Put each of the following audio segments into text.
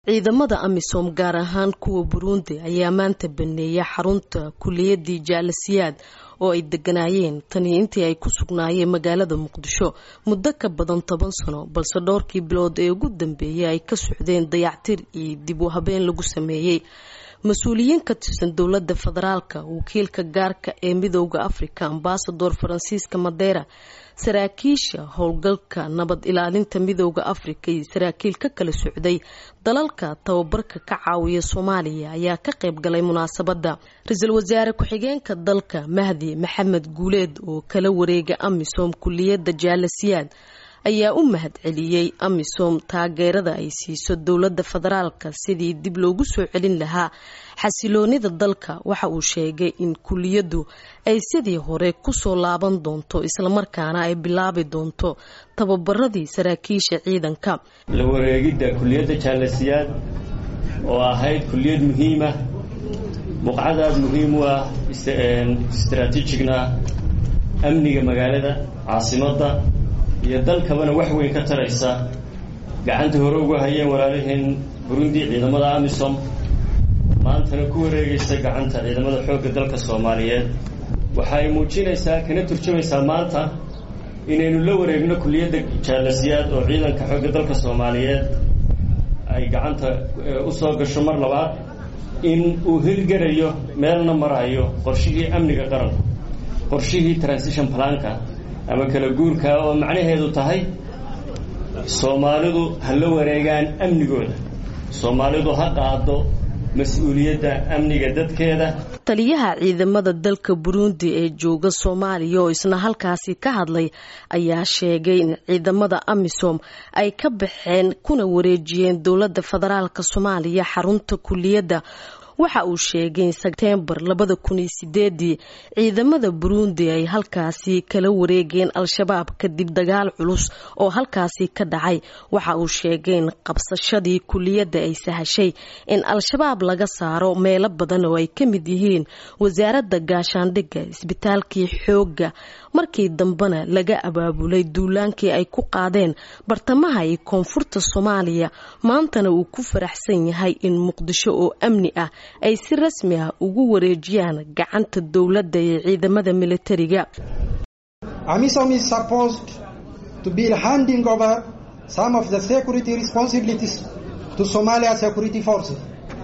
ciidamada amisom gaar ahaan kuwa burundi ayaa maanta baneeya xarunta kuliyadii jaalasiyaad oo ay deganaayeen tanii intii ay ku sugnaayeen magaalada muqdisho muddo ka badan toban sano balse dhowrkii bilood ee ugu dambeeyay ay ka socdeen dayactir iyo dib u habeen lagu sameeyey mas-uuliyiin ka tirsan dowladda federaalka wakiilka gaarka ee midooda africa ambasador faransiiska madeera saraakiisha howlgalka nabad ilaalinta midooda africa iyo saraakiil ka kala socday dalalka tababarka ka caawiya soomaaliya ayaa ka qayb galay munaasabadda ra-iisul wasaare ku-xigeenka dalka mahdi maxamed guuleed oo kala wareega amisom kuliyadda jaalasiyaad ayaa u mahad celiyey amisom taageerada ay siiso dowladda federaalka sidii dib loogu soo celin lahaa xasiloonida dalka waxa uu sheegay in kuliyaddu ay sidii hore kusoo laaban doonto islamarkaana ay bilaabi doonto tababaradii saraakiisha ciidanka la wareegidda kuliyadda jaalasiyaad oo ahayd kuliyad muhiima buqcadaad muhiim u ah istaraatiijigna amniga magaalada caasimadda iyo dalkabana wax weyn ka taraysa gacanta hore uga hayeen walaalaheen burundi ciidamada amisom maantana ku wareegaysa gacanta ciidamada xoogga dalka soomaaliyeed waxa ay muujinaysaa kana turjumaysaa maanta inaynu la wareegno kuliyadda jaalasiyaad oo ciidanka xoogga dalka soomaaliyeed ay gacanta u soo gasho mar labaad in uu hirgarayo meelna marayo qorshihii amniga qaranka qorshihii transition planka ama kala guurka oo macnaheedu tahay soomaalidu ha la wareegaan amnigooda soomaalidu ha qaado mas-uuliyadda amniga dadkeeda taliyaha ciidamada dalka burundi ee jooga soomaaliya oo isna halkaasi ka hadlay ayaa sheegay in ciidamada amisom ay ka baxeen kuna wareejiyeen dowladda federaalk soomaaliya xarunta kuliyadda waxa uu sheegay in sebtembar labada kun iyo sideedii ciidamada burundi ay halkaasi kala wareegeen al-shabaab kadib dagaal culus oo halkaasi ka dhacay waxa uu sheegay in qabsashadii kuliyadda ay sahashay in al-shabaab laga saaro meelo badan oo ay ka mid yihiin wasaaradda gaashaandhigga isbitaalkii xoogga markii dambena laga abaabulay duulaankii ay ku qaadeen bartamaha iyo koonfurta soomaaliya maantana uu ku faraxsan yahay in muqdisho oo amni ah ay si rasmi ah ugu wareejiyaan gacanta dowladda iyo ciidamada militariga amisom is supposed to be handing over some of the security responsibilities to Somalia security forces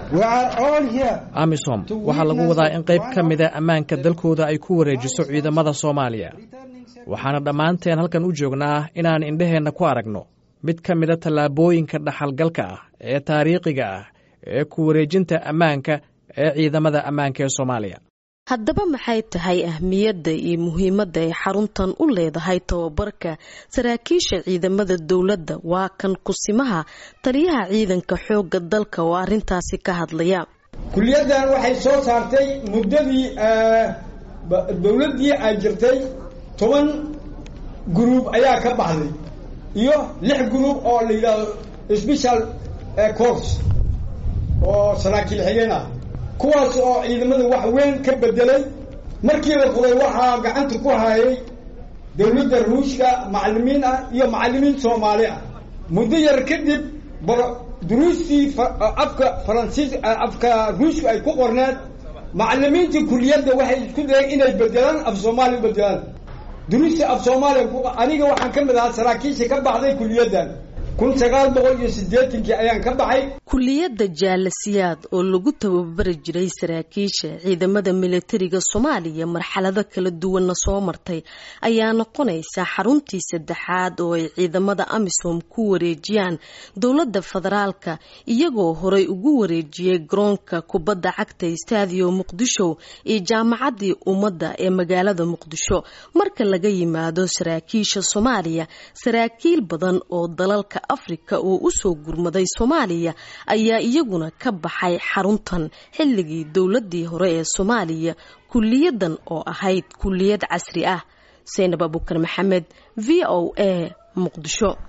amisom waxaa lagu wadaa in qayb ka mida ammaanka dalkooda ay ku wareejiso ciidamada soomaaliya waxaana dhammaanteen halkan u joognaa inaan indhaheenna ku aragno mid ka mida tallaabooyinka dhaxalgalka ah ee taariikhiga ah ee ku wareejinta ammaanka ee ciidamada ammaanka ee soomaaliya haddaba maxay tahay ahmiyadda iyo muhiimadda ay xaruntan u leedahay tababarka saraakiisha ciidamada dowladda waa kan kusimaha taliyaha ciidanka xoogga dalka oo arrintaasi ka hadlaya kuliyaddan waxay soo saartay muddadii dowladdii ay jirtay toban gruub ayaa ka baxday iyo lix gruub oo la yidhaahdo special course oo saraakiil xigeen ah kuwaas oo ciidamada wax weyn ka bedelay markii la furay waxaa gacanta ku hayay dowladda ruushka macalimiin ah iyo macalimiin soomaali ah muddo yar kadib duruustii afka faransiis afka ruushka ay ku qorneed macalimiintii kuliyadda waxay isku dayeen inay bedelaan af soomaaliya bedelaan duruustii af soomaaliya aniga waxaan ka mid ahaa saraakiisha ka baxday kuliyaddan kun sagaal boqol iyo sideetankii ayaan ka baxay kuliyadda jaalasiyaad oo lagu tababari jiray saraakiisha ciidamada militariga soomaaliya marxalado kala duwanna soo martay ayaa noqonaysa xaruntii saddexaad oo ay ciidamada amisom ku wareejiyaan dowladda federaalka iyagoo horey ugu wareejiyey garoonka kubadda cagta stadio muqdisho iyo jaamacaddii ummadda ee magaalada muqdisho marka laga yimaado saraakiisha soomaaliya saraakiil badan oo dalalka afrika oo usoo gurmaday soomaaliya ayaa iyaguna ka baxay xaruntan xilligii dowladii hore ee soomaaliya kuliyadan oo ahayd kuliyad casri ah seynab abukar maxamed v o a muqdisho